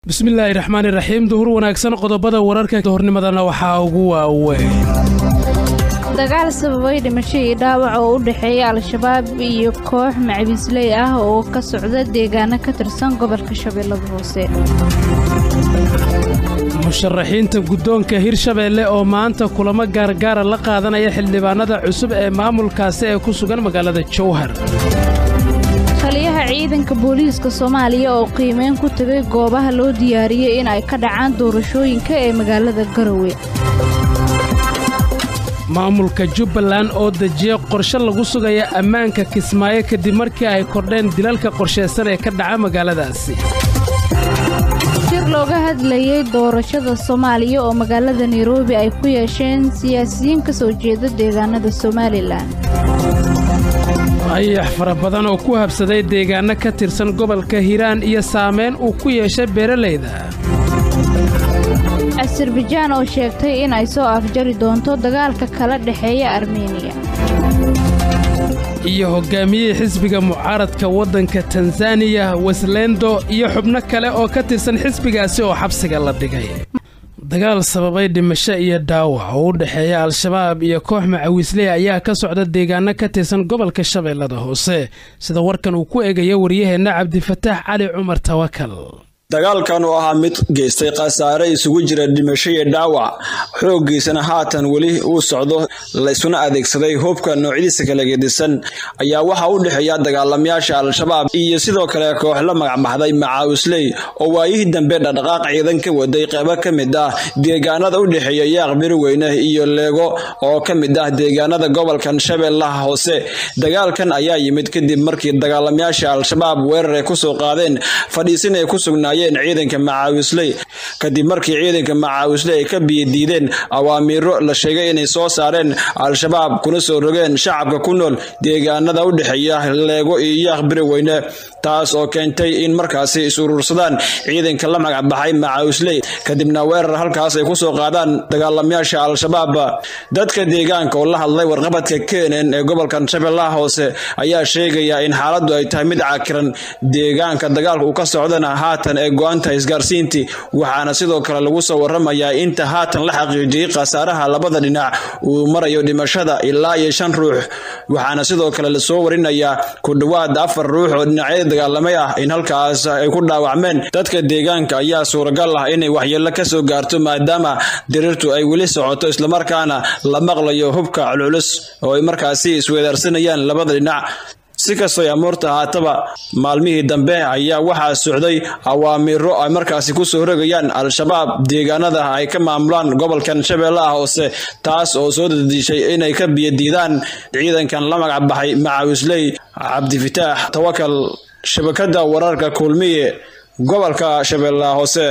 bismillaahi raxmaani raxiim duhur wanaagsan qodobada wararka hornimadana waxaa ugu waaweyn dagaal sababay dhimasho iyo dhaawac oo u dhexeeya al-shabaab iyo koox macabiisley ah oo ka socda deegaano ka tirsan gobolka shabeellada hoose musharaxiinta guddoonka hirshabeelle oo maanta kulamo gaargaara la qaadanaya xildhibaanada cusub ee maamulkaasi ee ku sugan magaalada jowhar taliyaha ciidanka booliiska soomaaliya oo qiimeyn ku tegay goobaha loo diyaariyey in ay ka dhacaan doorashooyinka ee magaalada garowe maamulka jubbaland oo dejiya qorshe lagu sugaya ammaanka kismaayo kadib markii ay kordheen dilalka qorshaysan ee ka dhaca magaaladaasi shir looga hadlayey doorashada soomaaliya oo magaalada nairobi ay ku yeesheen siyaasiyiin ka soo jeeda deegaanada somalilan ayax fara badan oo ku habsaday deegaanno ka tirsan gobolka hiiraan iyo saamayn uu ku yeeshay beeralayda asarbajaan oo sheegtay in ay soo afjari doonto dagaalka kala dhexeeya armeniya iyo hoggaamiyihii xisbiga mucaaradka waddanka tanzaniya weslendo iyo xubno kale oo ka tirsan xisbigaasi oo xabsiga la dhigay dagaal sababay dhimasho iyo dhaawac oo u dhexeeya al-shabaab iyo koox macawiisley ayaa ka socda deegaano ka tirsan gobolka shabeellada hoose sida warkan uu ku eegaya waryaheenna cabdifataax cali cumar tawakal dagaalkan oo ahaa mid geystay khasaare isugu jira dhimasho iyo dhaawac xooggiisana haatan weli uu socdo laysuna adeegsaday hubka noocyadiisa kala gedisan ayaa waxaa u dhexeeya dagaalamayaasha al-shabaab iyo sidoo kale koox la magacbaxday macaawisley oo waayihii dambe dhaqdhaqaaq ciidan ka waday qeybo ka mid ah deegaanada u dhexeeya yaaq biriweyne iyo leego oo ka mid ah deegaanada gobolkan shabeellaha hoose dagaalkan ayaa yimid kadib markii dagaalamayaasha al-shabaab weerar ay kusoo qaadeen fadhiisin ay ku sugnaayeen ciidanka macaawisley kadib markii ciidanka macaawisley ay ka biyadiideen awaamiiro la sheegay inay soo saareen al-shabaab kuna soo rogeen shacabka ku nool deegaanada u dhexeeya leego iyo yaaq biriweyne taas oo keentay in markaasi is-urursadaan ciidanka la magacbaxay macaawisley kadibna weerar halkaas ay kusoo qaadaan dagaalamayaasha al-shabaab dadka deegaanka oo la hadlay warqabadka kenen ee gobolkan shabeellaha hoose ayaa sheegaya in xaaladdu ay tahay mid cakiran deegaanka dagaalka uu ka socdana haatan ee go-anta isgaarsiintii waxaana sidoo kale lagu soo waramayaa inta haatan la xaqiijiyey khasaaraha labada dhinac uu marayo dhimashada ilaa iyo shan ruux waxaana sidoo kale lasoo warinayaa ku dhowaad afar ruux oo dhinacyada dagaalamay ah in halkaas ay ku dhaawacmeen dadka deegaanka ayaa suuragal ah inay waxyeello kasoo gaarto maadaama diriirtu ay weli socoto islamarkaana la maqlayo hubka culculus oo ay markaasi isweedaarsanayaan labada dhinac si kastoo amuurta haataba maalmihii dambe ayaa waxaa socday awaamiiro ay markaasi kusoo rogayaan al-shabaab deegaanada ay ka maamulaan gobolkan shabeellaha hoose taas oo soo dadishay inay ka biyadiidaan ciidankan la magacbaxay macaawisley cabdifitaax tawakal shabakada wararka kulmiye gobolka shabeellaha hoose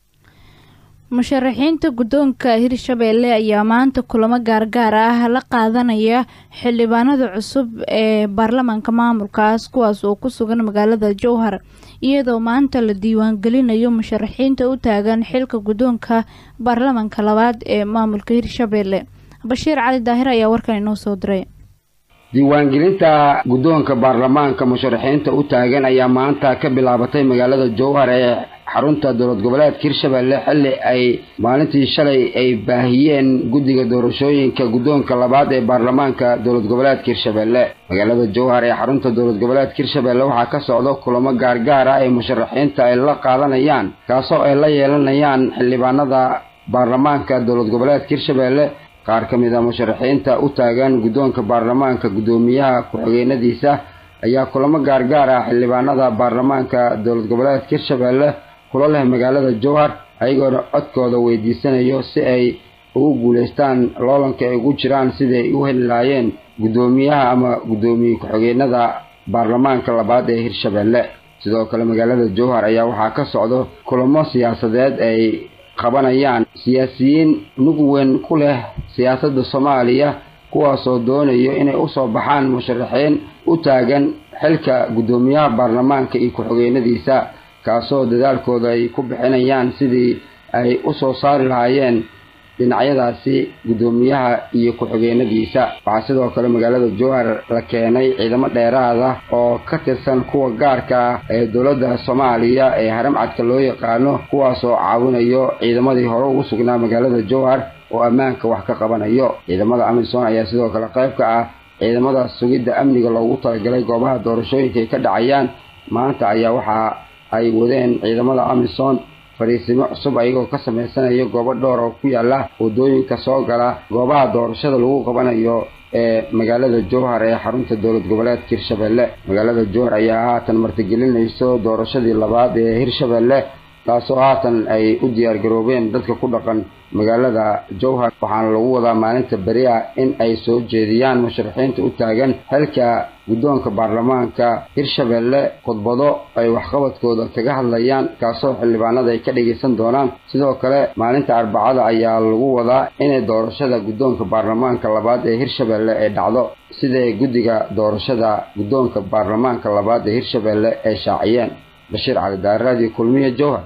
musharaxiinta guddoonka hirshabeelle ayaa maanta kulamo gaargaar ah la qaadanaya xildhibaanada cusub ee baarlamaanka maamulkaas kuwaas oo ku sugan magaalada jowhar iyadoo maanta la diiwaangelinayo musharaxiinta u taagan xilka guddoonka baarlamaanka labaad ee maamulka hirshabeelle bashiir cali daahir ayaa warkan inoo soo diray diiwaangelinta guddoonka baarlamaanka musharaxiinta u taagan ayaa maanta ka bilaabatay magaalada jowhar ee xarunta dowlad goboleedka hirshabelle xilli ay maalintii shalay ay baahiyeen guddiga doorashooyinka guddoonka labaad ee baarlamaanka dowlad goboleedka hirshabelle magaalada jowhar ee xarunta dowlad goboleedka hirshabelle waxaa ka socda kulamo gaargaar ah ee musharaxiinta ay la qaadanayaan kaasoo ay la yeelanayaan xildhibaanada baarlamaanka dowlad goboleedka hirshabelle qaar ka mid a musharaxiinta u taagan guddoonka baarlamaanka guddoomiyaha ku-xigeenadiisa ayaa kulamo gaargaar ah xildhibaanada baarlamaanka dowlad goboleedka hirshabelle kula leh magaalada jowhar ayagoona codkooda weydiisanayo si ay ugu guulaystaan loolanka ay ugu jiraan siday u heli lahaayeen guddoomiyaha ama guddoomiye ku-xigeenada baarlamaanka labaad ee hirshabelle sidoo kale magaalada jowhar ayaa waxaa ka socdo kulamo siyaasadeed ay qabanayaan siyaasiyiin mug weyn ku leh siyaasadda soomaaliya kuwaasoo doonayo inay usoo baxaan musharaxiin u taagan xilka guddoomiyaha baarlamaanka iyo ku-xigeenadiisa kaasoo dadaalkooda ay ku bixinayaan sidii ay usoo saari lahaayeen dhinacyadaasi guddoomiyaha iyo ku-xigeenadiisa waxaa sidoo kale magaalada jowhar la keenay ciidamo dheeraad ah oo ka tirsan kuwa gaarka ah ee dowladda soomaaliya ee haramcadka loo yaqaano kuwaas oo caawinayo ciidamadii hore ugu sugnaa magaalada jowhar oo ammaanka wax ka qabanayo ciidamada amisom ayaa sidoo kale qayb ka ah ciidamada sugidda amniga loogu talagalay goobaha doorashooyinka ay ka dhacayaan maanta ayaa waxa ay wadeen ciidamada amisom fariisimo cusub ayagoo ka samaysanaya goobo dhowr oo ku yaala waddooyinka soo gala goobaha doorashada lagu qabanayo ee magaalada jowhar ee xarunta dowlad goboleedka hirshabelle magaalada jowhar ayaa haatan martigelinayso doorashadii labaad ee hirshabelle taasoo haatan ay u diyaargaroobeen dadka ku dhaqan magaalada jowhar waxaana lagu wadaa maalinta beri ah in ay soo jeediyaan musharaxiinta u taagan xilka guddoonka baarlamaanka hirshabelle khudbado ay waxqabadkooda kaga hadlayaan kaasoo xildhibaanada ay ka dhagaysan doonaan sidoo kale maalinta arbacada ayaa lagu wadaa inay doorashada guddoonka baarlamaanka labaad ee hirshabelle ay dhacdo siday guddiga doorashada guddoonka baarlamaanka labaad ee hirshabelle ay shaaciyeen bashiir cali daaraadiyo kulmiye jowhar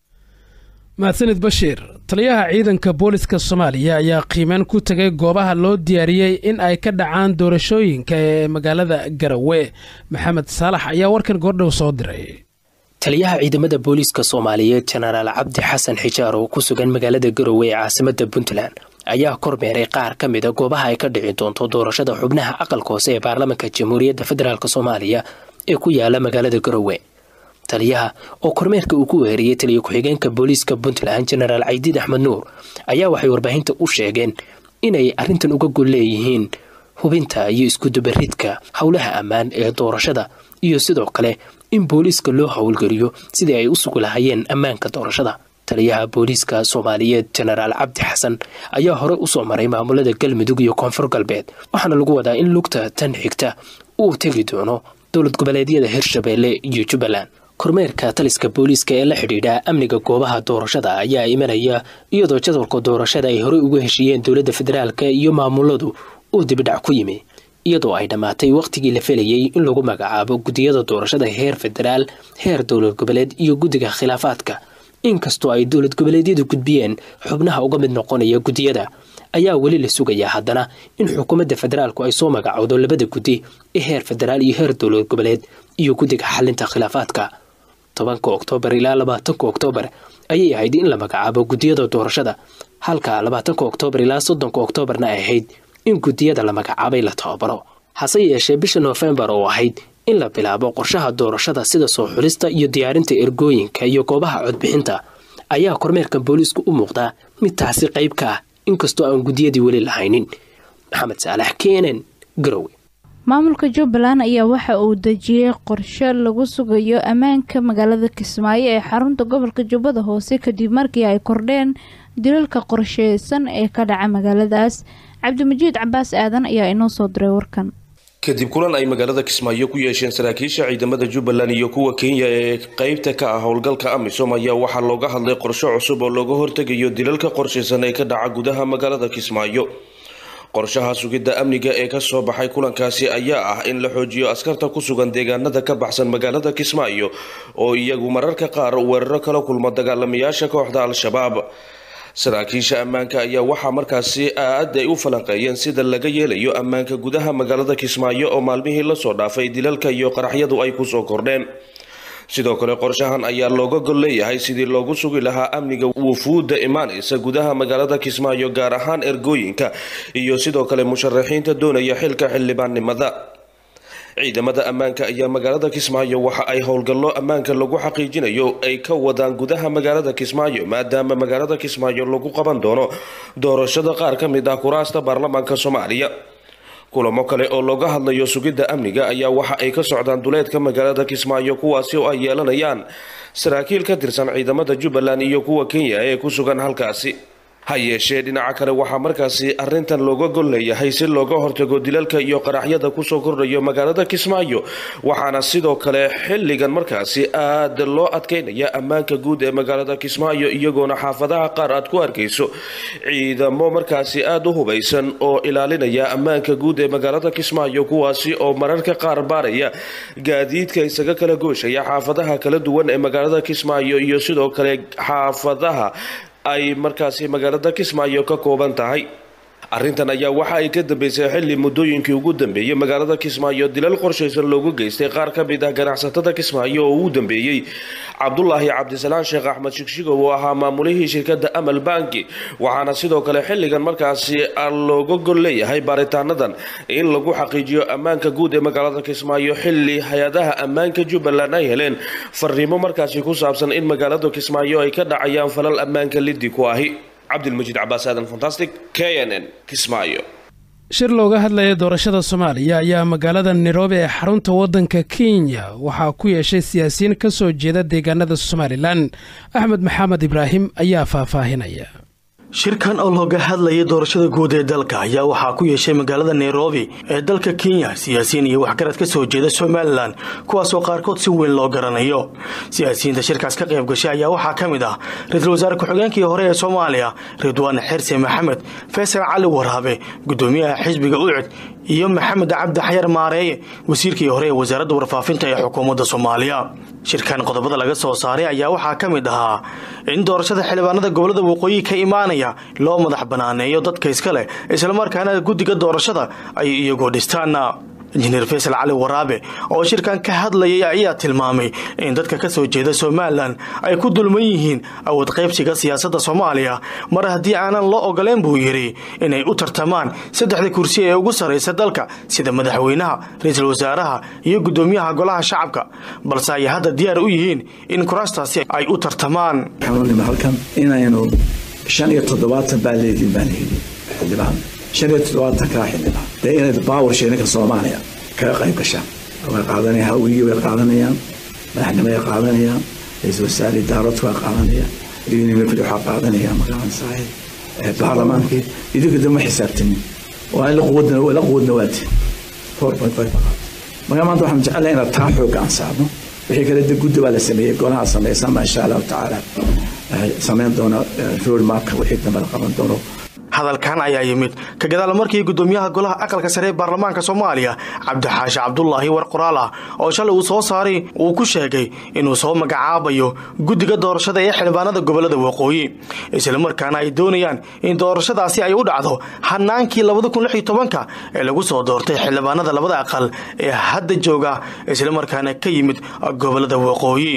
mahadsanid bashiir taliyaha ciidanka booliska soomaaliya ayaa qiimeyn ku tegay goobaha loo diyaariyey in ay ka dhacaan doorashooyinka ee magaalada garawe maxamed saalax ayaa warkan goordhow soo diray taliyaha ciidamada booliiska soomaaliyeed jenaraal cabdi xasan xijaar oo ku sugan magaalada garowe ee caasimada puntland ayaa kormeeray qaar ka mida goobaha ay ka dhici doonto doorashada xubnaha aqalka hoose ee baarlamaanka jamhuuriyadda federaalk soomaaliya ee ku yaala magaalada garowe taliyaha oo kormeerka uu ku weeriyey taliya ku-xigeenka booliiska puntland jenaraal caydiid axmed nuur ayaa waxay warbaahinta u sheegeen inay arrintan uga gol leeyihiin hubinta iyo iskudubaridka howlaha ammaan ee doorashada iyo sidoo kale in booliiska loo howlgeliyo sidii ay u sugi lahayeen ammaanka doorashada taliyaha booliiska soomaaliyeed jenaraal cabdi xasan ayaa hore usoo maray maamulada galmudug iyo koonfur galbeed waxaana lagu wadaa in lugta tan xigta uu tegi doono dowlad goboleedyada hirshabeelle iyo jubbaland kormeerka taliska booliiska ee la xidhiidha amniga goobaha doorashada ayaa imanaya iyadoo jadwalka doorashada ay horey uga heshiiyeen dowladda federaalk iyo maamuladu uu dibidhac ku yimi iyadoo ay dhammaatay wakhtigii la felayey in lagu magacaabo guddiyada doorashada heer federaal heer dowlad goboleed iyo guddiga khilaafaadka inkastoo ay dowlad goboleedyadu gudbiyeen xubnaha uga mid noqonaya guddiyada ayaa weli la sugayaa haddana in xukuumadda federaalku ay soo magacowdo labada guddi ee heer federaal iyo heer dowlad goboleed iyo guddiga xalinta khilaafaadka tobanka oktoobar ilaa labaatanka oktoobar ayay ahayd in la magacaabo guddiyada doorashada halka labaatanka oktoobar ilaa soddonka oktoobarna ay ahayd in guddiyada la magacaabay la tababaro hase yeeshee bisha noofembar oo ahayd in la bilaabo qorshaha doorashada sida soo xulista iyo diyaarinta ergooyinka iyo goobaha codbixinta ayaa kormeerka booliisku u muuqdaa mid taasi qayb ka ah inkastoo aan guddiyadii weli lahaynin maxamed saalax kenen garowe maamulka jubbaland ayaa waxa uu dejiyey qorshe lagu sugayo ammaanka magaalada kismaayo ee xarunta gobolka jubbada hoose kadib markii ay kordheen dilalka qorsheysan ee ka dhaca magaaladaas cabdimajiid cabaas aadan ayaa inoo soo diray warkan kadib kulan ay magaalada kismaayo ku yeesheen saraakiisha ciidamada jubbaland iyo kuwa kenya ee qeybta ka ah howlgalka amisom ayaa waxaa looga hadlay qorshe cusub oo looga hortegayo dilalka qorshaysan ee ka dhaca gudaha magaalada kismaayo qorshaha sugidda amniga ee kasoo baxay kulankaasi ayaa ah in la xoojiyo askarta ku sugan deegaanada ka baxsan magaalada kismaayo oo iyagu mararka qaar weeraro kala kulma dagaalamayaasha kooxda al-shabaab saraakiisha ammaanka ayaa waxaa markaasi aad ay u falanqeeyeen sida laga yeelayo ammaanka gudaha magaalada kismaayo oo maalmihii lasoo dhaafay dilalka iyo qaraxyadu ay kusoo kordheen sidoo kale qorshahan ayaa looga gol leeyahay sidii loogu sugi lahaa amniga wufuudda imaanaysa gudaha magaalada kismaayo gaar ahaan ergooyinka iyo sidoo kale musharaxiinta doonaya xilka xildhibaannimada ciidamada ammaanka ayaa magaalada kismaayo waxa ay howlgallo ammaanka lagu xaqiijinayo ay ka wadaan gudaha magaalada kismaayo maadaama magaalada kismaayo lagu qaban doono doorashada qaar ka mid ah kuraasta baarlamaanka soomaaliya kulamo kale oo looga hadlayo sugidda amniga ayaa waxa ay ka socdaan duleedka magaalada kismaayo kuwaasi oo ay yeelanayaan saraakiil ka tirsan ciidamada jubbaland iyo kuwa kenya ee ku sugan halkaasi ha yeeshee dhinaca kale waxaa markaasi arrintan looga gol leeyahay si looga hortago dilalka iyo qaraxyada kusoo kordhayo magaalada kismaayo waxaana sidoo kale xilligan markaasi aad loo adkeynaya ammaanka guud ee magaalada kismaayo iyagoona xaafadaha qaar aad ku arkayso ciidamo markaasi aada u hubaysan oo ilaalinaya ammaanka guud ee magaalada kismaayo kuwaasi oo mararka qaar baaraya gaadiidka isaga kala gooshaya xaafadaha kala duwan ee magaalada kismaayo iyo sidoo kale xaafadaha ay markaasi magaalada kismaayo ka kooban tahay arrintan ayaa waxa ay ka dambeysay xilli muddooyinkii ugu dambeeyey magaalada kismaayo dilal qorshaysan loogu geystay qaar ka mid ah ganacsatada kismaayo oo ugu dambeeyey cabdulaahi cabdisalaan sheekh axmed shigshigow oo ahaa maamulihii shirkadda amal banki waxaana sidoo kale xilligan markaasi looga gol leeyahay baaritaanadan in lagu xaqiijiyo ammaanka guud ee magaalada kismaayo xilli hay-adaha ammaanka jubbaland ay heleen fariimo markaasi ku saabsan in magaalada kismaayo ay ka dhacayaan falal ammaanka liddi ku ahi cabdilmajiid cabaas aadan fantastic k n n kismaayo shir looga hadlaya doorashada soomaaliya ayaa magaalada nairobi ee xarunta waddanka kenya waxaa ku yeeshay siyaasiyiin ka soo jeeda deegaanada somalilan axmed maxamed ibraahim ayaa faahfaahinaya shirkan oo looga hadlayay doorashada guud ee dalka ayaa waxaa ku yeeshay magaalada nairobi ee dalka kenya siyaasiyiin iyo waxgarad ka soo jeeda somalilan kuwaasoo qaarkood si weyn loo garanayo siyaasiyiinta shirkaas ka qayb gashay ayaa waxaa ka mid ah ra-iisul wasaare ku-xigeenkii hore ee soomaaliya ridwaan xirse maxamed faysal cali waraabe gudoomiyaha xisbiga ucud iyo maxamed cabdi xayar maareeye wasiirkii hore ee wasaaradda warfaafinta ee xukuumadda soomaaliya shirkan qodobada laga soo saaray ayaa waxaa ka mid ahaa in doorashada xildhibaanada gobolada waqooyi ka imaanaya loo madax banaaneeyo dadka iska leh islamarkaana guddiga doorashada ay iyagoo dhistaan injineer faysal cali waraabe oo shirkan ka hadlayay ayaa tilmaamay in dadka ka soo jeeda somalilan ay ku dulman yihiin awood qaybsiga siyaasadda soomaaliya mar haddii aanan loo ogoleen buu yidhi inay u tartamaan saddexda kursi ee ugu sarraysa dalka sida madaxweynaha ra-iisul wasaaraha iyo guddoomiyaha golaha shacabka balse ay hadda diyaar u yihiin in kuraastaasi ay u tartamaan halkan inaynu shan iyo toddobaatan baa leediin baan heli xildhibaan shan iyo toddobaatan kaa xildhibaan dee inayd baawar sheeninka soomaaliya kaga qayb gashaan way qaadanayaan hawigii way qaadanayaan madaxnimay qaadanayaan ra-iisul wasaare daaradku waa qaadanayaan unimfid waxaa qaadanayaan magaransahay baarlamaankii idinka dama xisaabtanin waa in la quwadna la quwadna waati four point five marka maanta waxaan jecelahay inaad taa xoogga aan saarno wixii kale de guddi baa la sameeyey golaha samaysan baa insha allahu tacaala samayn doona road mapka wixii dambe la qaban doono hadalkan ayaa yimid ka gadaal markii gudoomiyaha golaha aqalka sare ee baarlamaanka soomaaliya cabdixaashi cabdulaahi war qoraal ah oo shalay uu soo saaray uu ku sheegay inuu soo magacaabayo guddiga doorashada ee xildhibaanada gobolada waqooyi islamarkaana ay doonayaan in doorashadaasi ay u dhacdo hanaankii labadakunlixyotobanka ee lagu soo doortay xildhibaanada labada aqal ee hadda jooga islamarkaana ka yimid gobolada waqooyi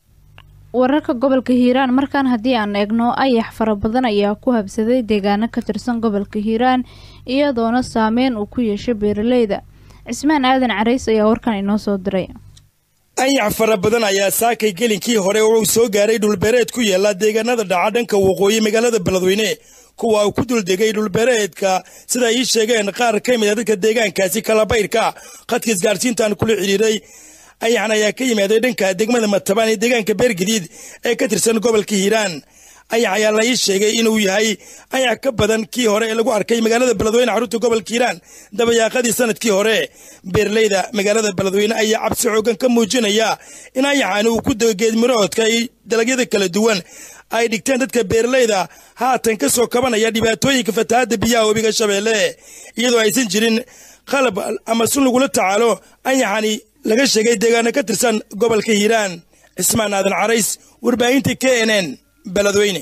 wararka gobolka hiiraan markaan haddii aan eegno ayax fara badan ayaa ku habsaday deegaano ka tirsan gobolka hiiraan iyadoona saameyn uu ku yeeshay beeraleyda cismaan aadan carays ayaa warkan inoo soo diray ayax fara badan ayaa saakay gelinkii hore uu soo gaaray dhulbeereed ku yaala deegaanada dhaca dhanka waqooyi magaalada beledweyne kuwa uu ku duldegay dhulbeereedka sida ay ii sheegeen qaar ka mid a dadka deegaankaasi kalabayrka khadka isgaarsiintaan kula xidhiiray ayaxan ayaa ka yimaaday dhanka degmada matabaan ee deegaanka beergadiid ee ka tirsan gobolka hiiraan ayax ayaa la ii sheegay inuu yahay ayax ka badan kii hore ee lagu arkay magaalada beledweyne xarunta gobolka hiiraan dabayaaqadii sanadkii hore beeraleyda magaalada beledweyne ayaa cabsi xoogan ka muujinaya in ayaxani uu ku dego geedmiroodka ay dalagyada kala duwan ay dhigteen dadka beeraleyda haatan ka soo kabanaya dhibaatooyinka fatahaadda biyaha webiga shabeelle iyadoo aysan jirin qalab ama sun lagula tacaalo ayaxani laga sheegay deegaano ka tirsan gobolka hiiraan cismaan aadan carays warbaahinta k n n beledweyne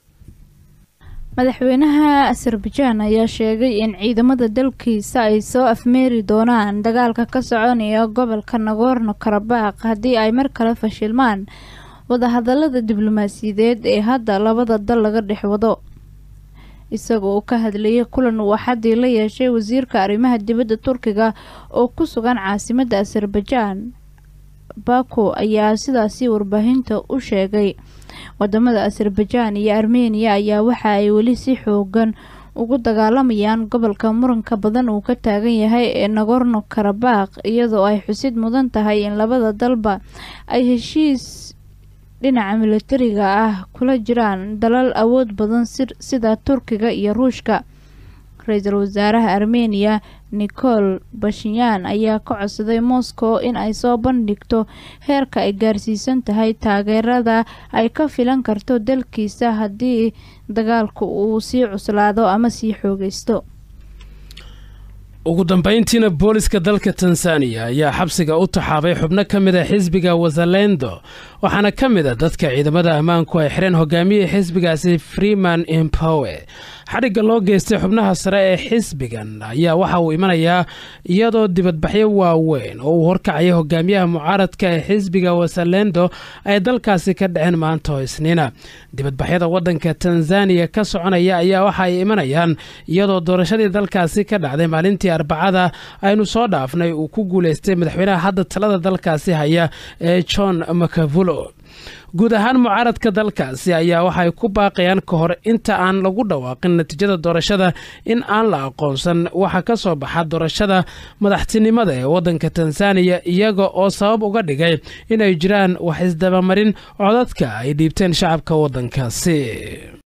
madaxweynaha azerbajaan ayaa sheegay in ciidamada dalkiisa ay soo afmeeri doonaan dagaalka ka soconaya gobolka nagorno karabakh haddii ay mar kale fashilmaan wadahadalada diblomaasiyadeed ee hadda labada dal laga dhex wado isaga oo ka hadlayay kulan uu axadii la yeeshay wasiirka arrimaha dibadda turkiga oo ku sugan caasimadda azerbajaan bako ayaa sidaasi warbaahinta u sheegay wadamada azerbajaan iyo armeniya ayaa waxa ay weli si xoogan ugu dagaalamayaan gobolka muranka badan uu ka taagan yahay ee nagorno karabakh iyadoo ay xusid mudan tahay in labada dalba ay heshiis dhinaca militariga ah kula jiraan dalal awood badan sida turkiga iyo ruushka ra-iisul wasaaraha armeniya nicol bashinyan ayaa ka codsaday moscow in ay soo bandhigto heerka ay gaarsiisan tahay taageerada ay ka filan karto dalkiisa haddii dagaalku uu sii cuslaado ama sii xoogeysto ugu dambayntiina booliska dalka tanzaniya ayaa xabsiga u taxaabay xubno ka mid a xisbiga wazalendo waxaana ka mid a dadka ciidamada ammaanku ay xireen hogaamiyihii xisbigaasi freeman impowe xadhigga loo geystay xubnaha sare ee xisbigan ayaa waxa uu imanayaa iyadoo dibadbaxyo waaweyn oo uu horkacaya hogaamiyaha mucaaradka ee xisbiga wazalendo ay dalkaasi ka dhaceen maanta oo isniina dibadbaxyada wadanka tanzaniya ka soconaya ayaa waxa ay imanayaan iyadoo doorashadii dalkaasi ka dhacday maalintii arbacada aynu soo dhaafnay uu ku guuleystay madaxweynaha hadda talada dalkaasi haya ee john makavulo guud ahaan mucaaradka dalkaasi ayaa waxay ku baaqayaan ka hor inta aan lagu dhawaaqin natiijada doorashada in aan la aqoonsan waxa ka soo baxa doorashada madaxtinimada ee wadanka tanzaniya iyaga oo sabab uga dhigay inay jiraan wax isdabamarin codadka ay dhiibteen shacabka wadankaasi